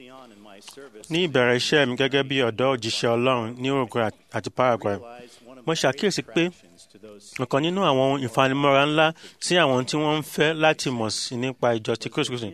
ní ìbẹ̀rẹ̀ iṣẹ́ mi gẹ́gẹ́ bí ọ̀dọ́ òjíṣẹ́ Ọlọ́run ní Uruguay àti Paraguay mo ṣàkíyèsí pé ọ̀kan nínú àwọn ohun ìfanimọ́ra ńlá sí àwọn tí wọ́n ń fẹ́ láti mọ̀ sí nípa ìjọ ti Kristi Kristi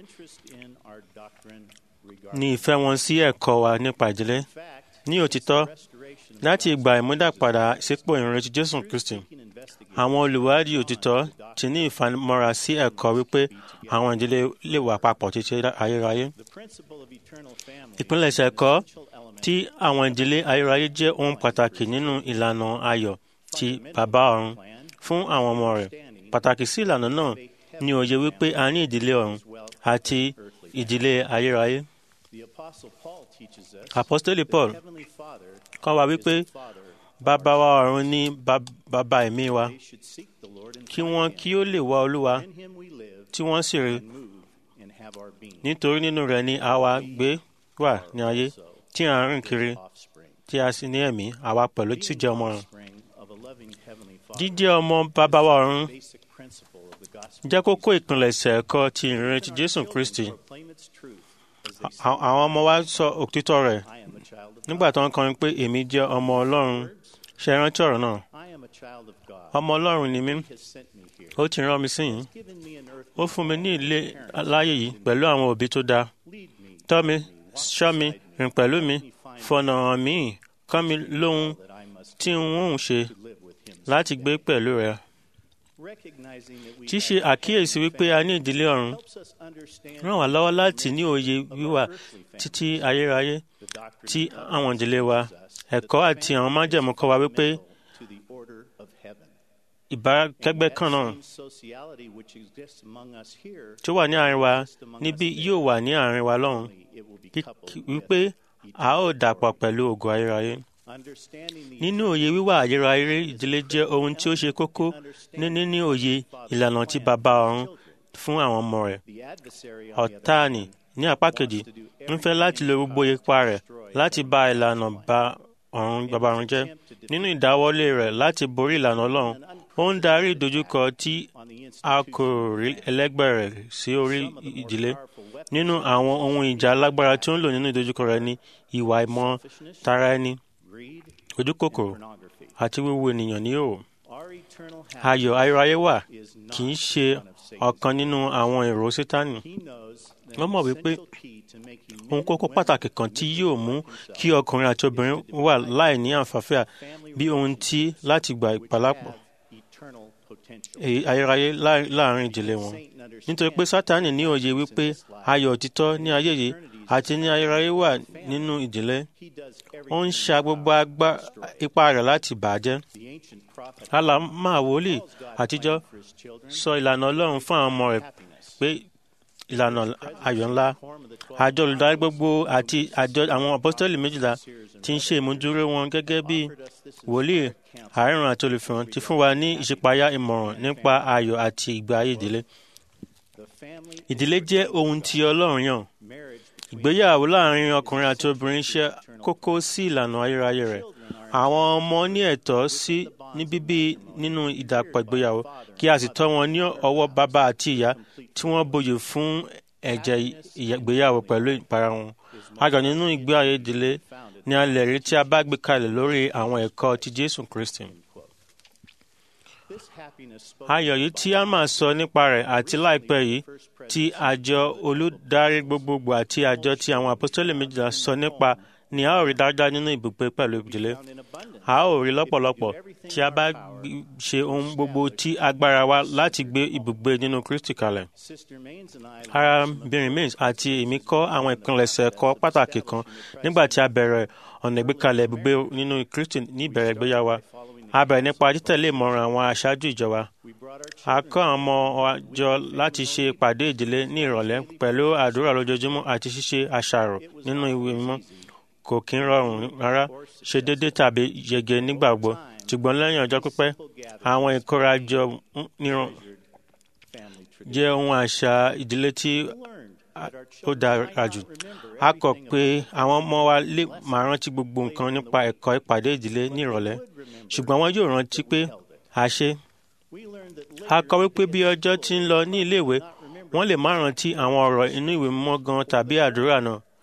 ní ìfẹ́ wọn sí ẹ̀kọ́ wa nípa ìdílé ní òtítọ́ láti ìgbà ìmúdàpadà sípò ìrìnrìn ti Jésù Kristi àwọn olùwádìí òtítọ́ ti ní ìfanimọ́ra sí ẹ̀kọ́ wípé àwọn ìdílé lè wà papọ̀ títí ayérayé. ìpilẹ̀ṣẹ̀ ẹ̀kọ́ tí àwọn ìdílé ayérayé jẹ́ ohun pàtàkì nínú ìlànà ayọ̀ ti bàbá ọ̀run fún àwọn ọmọ rẹ̀. pàtàkì sí ìlànà náà ni òye wípé a ní ìdílé ọ̀run àti ìdílé ayérayé. Apọ́stélì Paul kọ́ wa wípé bàbá wa ọ̀run ní bàbá ẹ̀mí wa kí wọ́n kí ó lè wá Olúwa tí wọ́n sì rí nítorí nínú rẹ̀ ni àwa gbé wà ní ayé tí à ń rìn kiri tí a sì ní ẹ̀mí àwa pẹ̀lú tí jẹ́ ọmọ rẹ̀. Jíjẹ́ ọmọ bàbá wa ọ̀run jẹ́ kókó ìpilẹ̀ṣẹ̀ ẹ̀kọ́ ti ìrìn ti Jésù Kristi. Àwọn ọmọ wa sọ òtítọ́ rẹ̀ nígbà tó ń kọrin pé èmi jẹ́ ọmọ Ọlọ́run ṣe rántí ọ̀rọ̀ náà. Ọmọ Ọlọ́run ni mí ó ti rán mi sí yìí ó fún mi ní ilé láyé yìí pẹ̀lú àwọn òbí tó dáa tọ́ mi ṣọ́ mi rìn pẹ̀lú mi fọ̀nà hàn mí kọ́ mi lóhun tí n ó ṣe láti gbé pẹ̀lú rẹ̀. Ṣíṣe àkíyèsí wípé a ní ìdílé ọ̀run ràn wá lọ́wọ́ láti ní òye wíwà títí ayérayé tí àwọn ìdílé wa ẹ̀kọ́ àti àwọn májẹ̀mú kọ́ wa wípé ìbákẹ́gbẹ́ kan náà tí ó wà ní àárín wa níbí yóò wà ní àárín wa lọ́hùn wípé a ó dàpọ̀ pẹ̀lú ògo ayérayé. Nínú òye wíwà ayérayé ìdílé jẹ́ ohun tí ó ṣe kókó ní níní òye ìlànà tí bàbá ọ̀run fún àwọn ọmọ rẹ̀. Ọ̀táàní ní apá kejì ń fẹ́ láti lo gbogbo ipá rẹ̀ láti bá ìlànà bá ọ̀run bàbá ọ̀run jẹ́. Nínú ìdáwọ́lé rẹ̀ láti borí ìlànà Ọlọ́run, ó ń darí ìdojúkọ tí a kò rí ẹlẹ́gbẹ́ rẹ̀ sí orí ìdílé. Nínú àwọn ohun ìjà alágbára tí ó ń lò nínú ìdojúkọ rẹ̀ ni ìwà ìmọ̀ tara ẹni, ojúkòkòrò àti wíwo ènìyàn ní òò. Ayọ̀ ayérayé wà kì í ṣe ọ̀kan nínú àwọn èrò Sátánì. Wọ́n mọ̀ wípé ohun kókó pàtàkì kan tí yóò mú kí ọkùnrin àti obìnrin wà láì ní àǹfààfíà bí ohun tí láti gba ìpàlápọ̀ ayérayé láàrin ìdílé wọn. Nítorí pé Sátánì ní òye wípé ayọ̀ òtítọ́ ní ayé yìí àti ní ayérayé wà nínú ìdílé. Ó ń ṣa gbogbo ipá rẹ̀ láti bàjẹ́. Àlá máa wòlíì àtijọ́ sọ ìlànà Ọlọ́run fún àwọn ọmọ rẹ̀ pé ìlànà ayọ̀ ńlá. Àjọ olùdarí gbogbo àti àjọ àwọn apọ́sítẹ́lì méjìlá ti ń ṣe ìmúdúró wọn gẹ́gẹ́ bí wòlíì àárẹ̀rùn àti olùfihàn ti fún wa ní ìṣípayá ìmọ̀ràn nípa ayọ̀ àti ìgbé ayé ìdílé. Ìdílé jẹ́ ohun tí Ọlọ́run yàn. Ìgbéyàwó láàrin ọkùnrin àti obìnrin ṣe kókó sí ìlànà ayérayé rẹ̀. Àwọn ọmọ ní ẹ̀tọ́ sí ní bíbí nínú ìdàpọ̀ ìgbéyàwó kí a sì tọ́ wọn ní ọwọ́ bàbá àti ìyá tí wọ́n bòye fún ẹ̀jẹ̀ ìgbéyàwó pẹ̀lú ìpara wọn. Ayọ̀ nínú ìgbé ayé ìdílé ni a lè rí tí a bá gbé kalẹ̀ lórí àwọn ẹ̀kọ́ ti Jésù Kristi. Ayọ̀ yìí tí a máa sọ nípa rẹ̀ àti láìpẹ́ yìí tí àjọ olùdarí gbogbogbò àti àjọ tí àwọn apostoli méjìlá sọ nípa ni a ó rí dáadáa nínú ibùgbé pẹ̀lú ìdílé. A ó rí lọ́pọ̀lọpọ̀ tí a bá ṣe ohun gbogbo tí agbára wa láti gbé ibùgbé nínú Kristi kalẹ̀. Arábìnrin Mays àti èmi kọ́ àwọn ìpilẹ̀ṣẹ̀ ẹ̀kọ́ pàtàkì kan nígbà tí a bẹ̀rẹ̀ ọ̀nà ìgbékalẹ̀ ibùgbé nínú Kristi ní ìbẹ̀rẹ̀ ìgbéyàwó. A bẹ̀rẹ̀ nípa títẹ̀lé ìmọ̀ràn àwọn aṣáájú ìjọba. A kọ́ àwọn ọmọ wa jọ láti ṣe ìpàdé ìdílé ní ìrọ̀lẹ́ pẹ̀lú àdúrà lójoojúmọ́ àti ṣíṣe àṣàrò nínú ìwé mímọ́. Kò kí ń rọrùn rárá ṣe déédé tàbí yege nígbàgbọ́ ṣùgbọ́n lẹ́yìn ọjọ́ pípẹ́ àwọn ìkórajọ níran jẹ́ ohun àṣà ìdílé tí ó dára jù. A kọ̀ pé àwọn ọmọ wa lè máa rántí gbogbo nǹkan nípa ẹ̀kọ́ ìpàdé ìdílé ní ìrọ̀lẹ́ ṣùgbọ́n wọn yóò rántí pé a ṣe. A kọ wípé bí ọjọ́ ti ń lọ ní iléèwé wọ́n lè má rántí àwọn ọ̀rọ̀ inú ìwé mímọ́ gan tàbí àdúrà náà.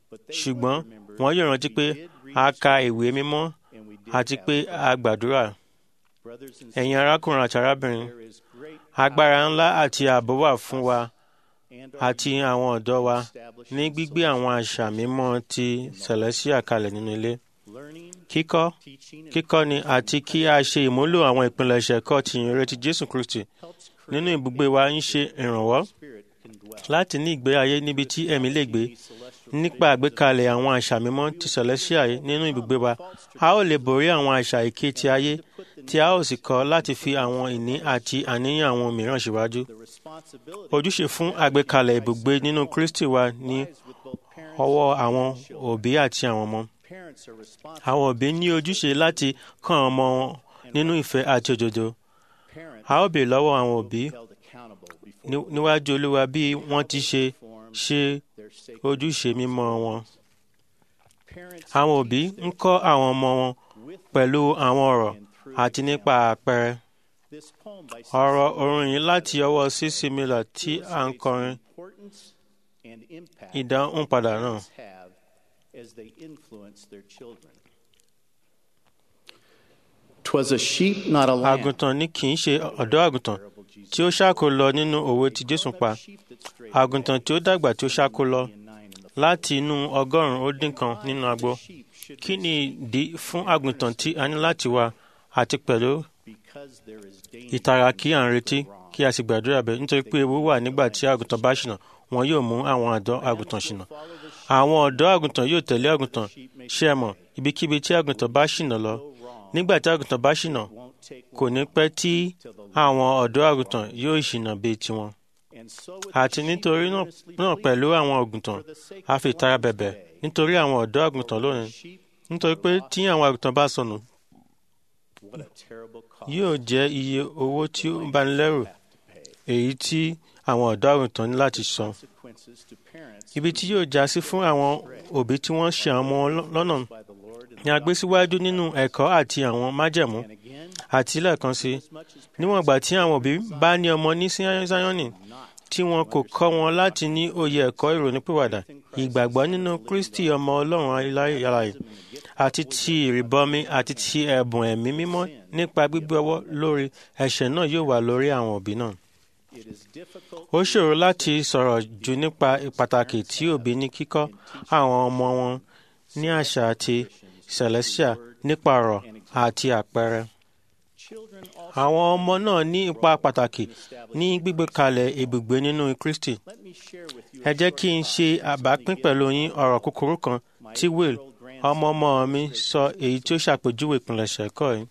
ṣùgbọ́n wọ́n yóò rántí pé a ka ìwé mímọ́ àti pé a gbàdúrà. ẹ̀yin arákùnrin àti arábìnrin agbára ńlá àti ààbò wà fún wa àti àwọn ọ̀dọ́ wa ní gbígbé àwọn àṣà mímọ́ ti Celestia kalẹ̀ nínú ilé. kíkọ́ kíkọ́ni àti kí a ṣe ìmúlò àwọn ìpilẹ̀ṣẹ̀ ẹ̀kọ́ ti ìyìnrere Jésù Kristi nínú ibùgbé wa ń ṣe ìrànwọ́ láti ní ìgbé ayé níbi tí ẹ̀mí lè gbé nípa àgbékalẹ̀ àwọn àṣà mímọ́ ti Celestia nínú ibùgbé wa a ó lè borí àwọn àṣà èké ti ayé tí a ó sì kọ́ láti fi àwọn ìní àti àníyàn àwọn mìíràn síwájú. ojúṣe fún àgbékalẹ̀ ibùgbé nínú Kristi wa ní ọwọ́ àwọn òbí àti àwọn ọmọ. àwọn òbí ní ojúṣe láti kọ́ àwọn ọmọ wọn nínú ìfẹ́ àti òdodo. a ó béèrè lọ́wọ́ àwọn òbí níwájú Olúwa bí wọ́n ti ṣe ṣe ojúṣe mímọ́ wọn. àwọn òbí ń kọ́ àwọn ọmọ wọn pẹ̀lú àwọn ọ̀rọ̀ àti nípa àpẹẹrẹ. ọ̀rọ̀ orin yìí láti ọwọ́ C.C. Miller tí à ń kọrin ìdáhùn padà náà. àgùntàn ni kì í ṣe ọ̀dọ́ àgùntàn tí ó ṣáko lọ nínú òwe tí Jésù pa àgùntàn tí ó dàgbà tí ó ṣáko lọ láti inú ọgọ́rùn-ún ó dín kan nínú agbo kí ni ìdí fún àgùntàn tí a ní láti wá àti pẹ̀lú ìtara kí à ń retí kí a sì gbàdúrà bẹ́ẹ̀ nítorí pé ewu wà nígbà tí àgùntàn bá ṣìnà wọn yóò mú àwọn ọ̀dọ́ àgùntàn ṣìnà àwọn ọ̀dọ́ àgùntàn yóò tẹ̀lé àgùntàn ṣé ẹ mọ̀ ibikíbi tí àgùntàn bá ṣìnà lọ nígbà tí àgùntàn bá ṣìnà kò ní pẹ́ tí àwọn ọ̀dọ́ àgùntàn yóò ṣìnà bíi tiwọn àti nítorí náà pẹ̀lú àwọn àgùntàn a fi ìtara bẹ̀bẹ̀ nítorí àwọn ọ̀dọ́ àgùntàn lónìí nítorí pé tí àwọn àgùntàn bá sọnù yóò jẹ́ iye owó tí ó ń bani lẹ́rù èyí tí àwọn ọ̀dọ́ àgùntàn ní láti san ibi tí yóò já sí fún àwọn òbí tí wọ́n ṣe àwọn ọmọ lọ́nà ni a gbé síwájú nínú ẹ̀kọ́ àti àwọn májẹ̀mú àti lẹ́ẹ̀kan sí níwọ̀n ìgbà tí àwọn òbí bá ní ọmọ ní Síónì tí wọn kò kọ́ wọn láti ní òye ẹ̀kọ́ ìrònúpìwàdà ìgbàgbọ́ nínú Kristi ọmọ Ọlọ́run aláyàláyè àti ti ìrìbọmi àti ti ẹ̀bùn ẹ̀mí mímọ́ nípa gbígbé ọwọ́ lórí ẹ̀ṣẹ̀ náà yóò wà lórí àwọn òbí náà. ó ṣòro láti sọ̀rọ̀ jù nípa pàtàkì tí òbí ní kíkọ́ àwọn ọmọ wọn ní àṣà àti Celestia nípa ọ̀rọ̀ àti àpẹẹrẹ. Àwọn ọmọ náà ní ipa pàtàkì ní gbígbé kalẹ̀ ibùgbé nínú Kristi. Ẹ jẹ́ kí n ṣe àbápín pẹ̀lú yín ọ̀rọ̀ kúkúrú kan tí Will ọmọ ọmọ mi sọ èyí tí ó ṣàpèjúwe ìpìlẹ̀ṣẹ̀ ẹ̀kọ́ yìí.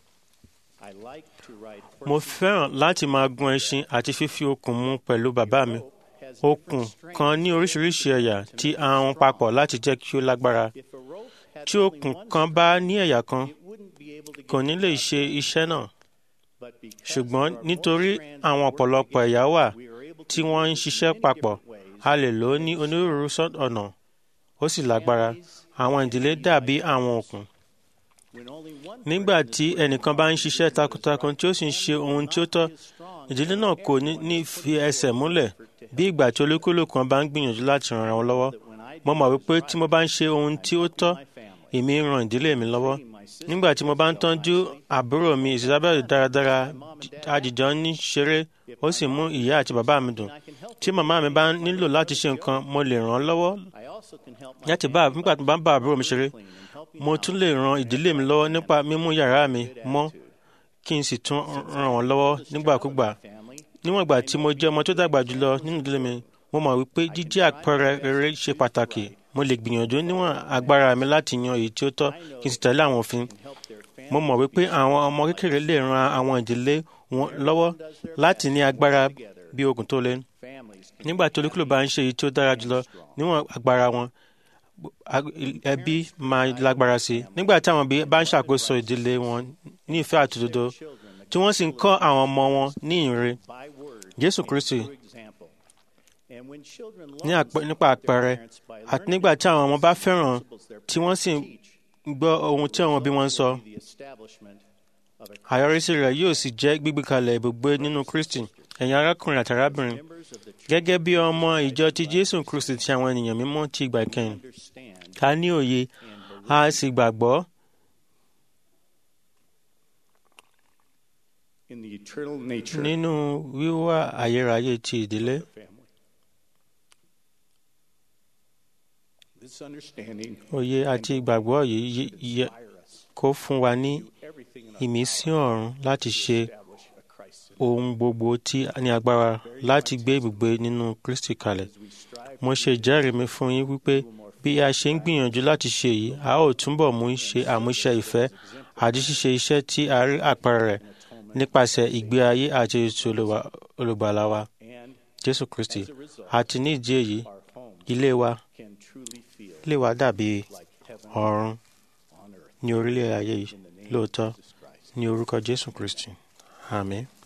Mo fẹ́ràn láti máa gun ẹṣin àti fífi okùn mu pẹ̀lú bàbá mi. Okùn kan ní oríṣiríṣi ẹ̀yà tí a hun papọ̀ láti jẹ́ kí ó lágbára. Tí okùn kan bá ní ẹ̀yà kan, kò ní lè ṣe iṣẹ́ náà. Ṣùgbọ́n nítorí àwọn ọ̀pọ̀lọpọ̀ ẹ̀yà wà tí wọ́n ń ṣiṣẹ́ papọ̀, a lè lò ó ní onírúurú ọ̀nà. Ó sì lágbára. Àwọn ìdílé dàbí àwọn okùn. Nígbà tí ẹnìkan bá ń ṣiṣẹ́ takuntakun tí ó sì ń ṣe ohun tí ó tọ́, ìdílé náà kò ní ní fi ẹsẹ̀ múlẹ̀ bí ìgbà tí olúkúlùkù kan bá ń gbìyànjú láti ràn wọn lọ́wọ́. Mo mọ̀ wípé tí mo bá ń ṣe ohun tí ó tọ́, èmi ń ran ìdílé mi lọ́wọ́. Nígbà tí mo bá ń tọ́jú àbúrò mi Isabel dáradára, àjìjọ ní ṣeré, ó sì mú ìyá àti bàbá mi dùn. Tí màmá mi bá nílò láti ṣe nǹkan, mo lè ràn án lọ́wọ́. Láti bá nígbà tí mo bá ń bá àbúrò mi ṣeré, mo tún lè ran ìdílé mi lọ́wọ́ nípa mímú yàrá mi mọ́ kí n sì tún ràn wọ́n lọ́wọ́ nígbàkúgbà. Níwọ̀n ìgbà tí mo jẹ́ ọmọ tó dàgbà jùlọ nínú ìdílé mi, mo mọ̀ wípé jíjẹ́ àpẹẹrẹ rere ṣe pàtàkì. Mo lè gbìyànjú níwọ̀n agbára mi láti yan èyí tí ó tọ́ kí n sì tẹ̀lé àwọn òfin. Mo mọ̀ wípé àwọn ọmọ kékeré lè ran àwọn ìdílé wọn lọ́wọ́ láti ní agbára bí okùn tó le. Nígbà tí olúkúlù bá ń ṣe èyí tí ó dára jùlọ níwọ̀n agbára wọn, ẹbí máa lágbára sí i. Nígbà tí àwọn òbí bá ń ṣàkóso ìdílé wọn ní ìfẹ́ àtòdodo, tí wọ́n sì ń kọ́ àwọn ọmọ wọn ní ìre. Jésù Kristi nípa àpẹẹrẹ àti nígbà tí àwọn ọmọ bá fẹ́ràn tí wọ́n sì gbọ́ ohun tí àwọn òbí wọn ń sọ. Àyọrísí rẹ̀ yóò sì jẹ́ gbígbé kalẹ̀ ibùgbé nínú Kristi. Ẹ̀yin arákùnrin àti arábìnrin, gẹ́gẹ́ bí ọmọ ìjọ ti Jésù Kristi ti àwọn ènìyàn mímọ́ ti ìgbà ìkẹyìn, ká ní òye a sì gbàgbọ́ in the eternal nature nínú wíwá ayérayé ti ìdílé. of the family. This understanding òye àti ìgbàgbọ́ yìí yí- yẹ inspire us kó fún wa ní to do everything in our ìmísí ọ̀run láti ṣe establish a Christ ohun gbogbo tí a ní agbára láti gbé ibùgbé nínú Kristi kalẹ̀. as we strive Mo ṣe ìjẹ́rìí mi fún yín wípé bí a ṣe ń gbìyànjú láti ṣe yìí, a ó túbọ̀ mú ṣe àmúṣe ìfẹ́ àti ṣíṣe iṣẹ́ tí a rí àpẹẹrẹ rẹ̀ nípasẹ̀ ìgbé ayé àti ètò olùwà- olùgbàlà wa, and Jésù Kristi. as a result Àti ní ìdí èyí, our home ilé wa can truly feel lè wá dàbí like heaven ọ̀run on earth ní orílẹ̀ ayé yìí in the name lóòótọ́ of Jesus Christ. ní orúkọ Jésù Kristi. Àmín.